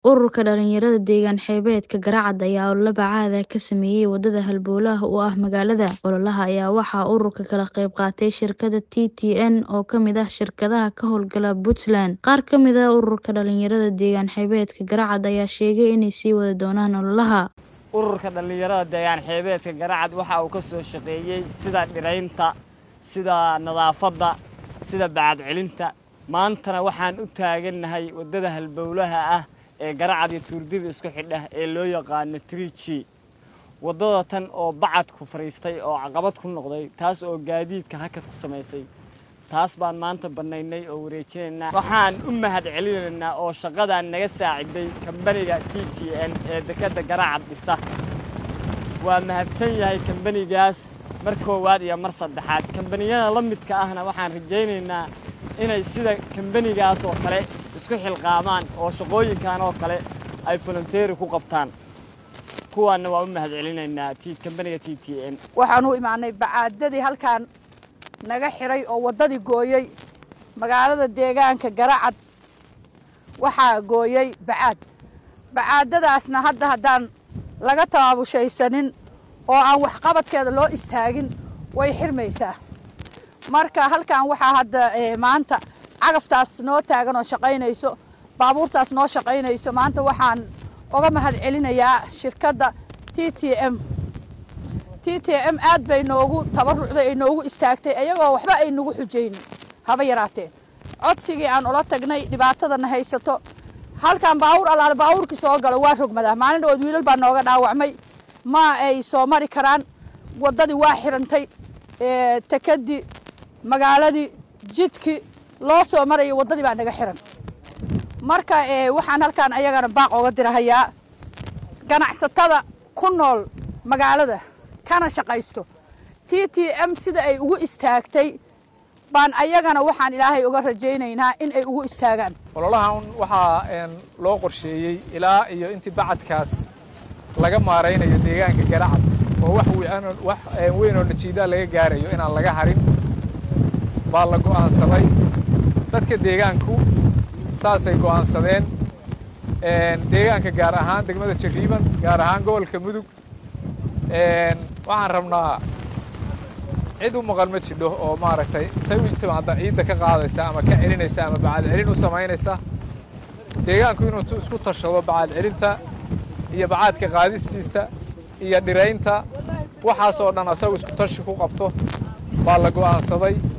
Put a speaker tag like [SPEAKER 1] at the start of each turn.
[SPEAKER 1] Ururka dhalinyarada deegaan xeebeedka Garacad ayaa olole bacaad ah ka sameeyay wadada halbowlaha u ah magaalada. Ololaha ayaa waxaa ururka ka qayb qaatay shirkadda TTN oo ka mid ah shirkadaha ka howlgala Puntland. Qaar ka mid ah ururka dhalinyarada deegaan xeebeedka Garacad ayaa sheegay inay sii wadi doonaan ololaha.
[SPEAKER 2] ururka dhallinyarada deegaan xeebeedka garacad waxa uu ka soo shaqeeyey sida dhiraynta sida nadaafadda sida bacad celinta maantana waxaan u taagannahay waddada halbowlaha ah ee garacad iyo tuurdida isku xidha ee loo yaqaano triji waddada tan oo bacadku fadhiistay oo caqabad ku noqday taas oo gaadiidka hakad ku samaysay taas baan maanta bannaynay oo wareejinaynaa waxaan u mahad celinaynaa oo shaqadan naga saaciday kambaniga t t n ee dekedda garacad dhisa waa mahadsan yahay kambanigaas mar koowaad iyo mar saddexaad kambaniyada la midka ahna waxaan rajaynaynaa inay sida kambanigaas oo kale isku xilqaamaan oo shaqooyinkan oo kale ay volunteeri ku qabtaan kuwaanna waa u mahad celinaynaa kambaniga t t n
[SPEAKER 3] waxaan u imaanay bacaadadii halkaan naga xiray oo waddadii gooyey magaalada deegaanka garacad waxaa gooyey bacaad bacaadadaasna hadda haddaan laga tabaabushaysanin oo aan waxqabadkeeda loo istaagin way xirmaysaa marka halkan waxaa hadda maanta cagaftaas noo taagan oo shaqaynayso baabuurtaas noo shaqaynayso maanta waxaan uga mahad celinayaa shirkadda t t m t t m aad bay noogu tabarucday ay noogu istaagtay ayagoo waxba ay nagu xujaynin haba yaraateen codsigii aan ula tagnay dhibaatadana haysato halkan baawur allaale baawurkii soo galo waa rogmadaa maalin dhawood wiilal baa nooga dhaawacmay ma ay soo mari karaan waddadii waa xirantay tekadii magaaladii jidkii loo soo marayay waddadii baa naga xiran marka waxaan halkaan ayagana baaq oga dirahayaa ganacsatada ku nool magaalada kana shaqaysto t t m sida ay ugu istaagtay baan ayagana waxaan ilaahay uga rajaynaynaa in ay ugu istaagaan
[SPEAKER 4] ololahan waxaa loo qorsheeyey ilaa iyo intii bacadkaas laga maaraynayo deegaanka garacad oo wax weyn oo najiidaa laga gaarayo inaan laga harin baa la go'aansaday dadka deegaanku saasay go'aansadeen deegaanka gaar ahaan degmada jariiban gaar ahaan gobolka mudug waxaan rabnaa cid u maqan ma jidho oo maaragtay intay u timaadda ciidda ka qaadaysa ama ka celinaysa ama bacad celin u samaynaysa deegaanku inuu isku tashado bacad celinta iyo bacaadka qaadistiisa iyo dhiraynta waxaasoo dhan asagu isku tashi ku qabto baa la go'aansaday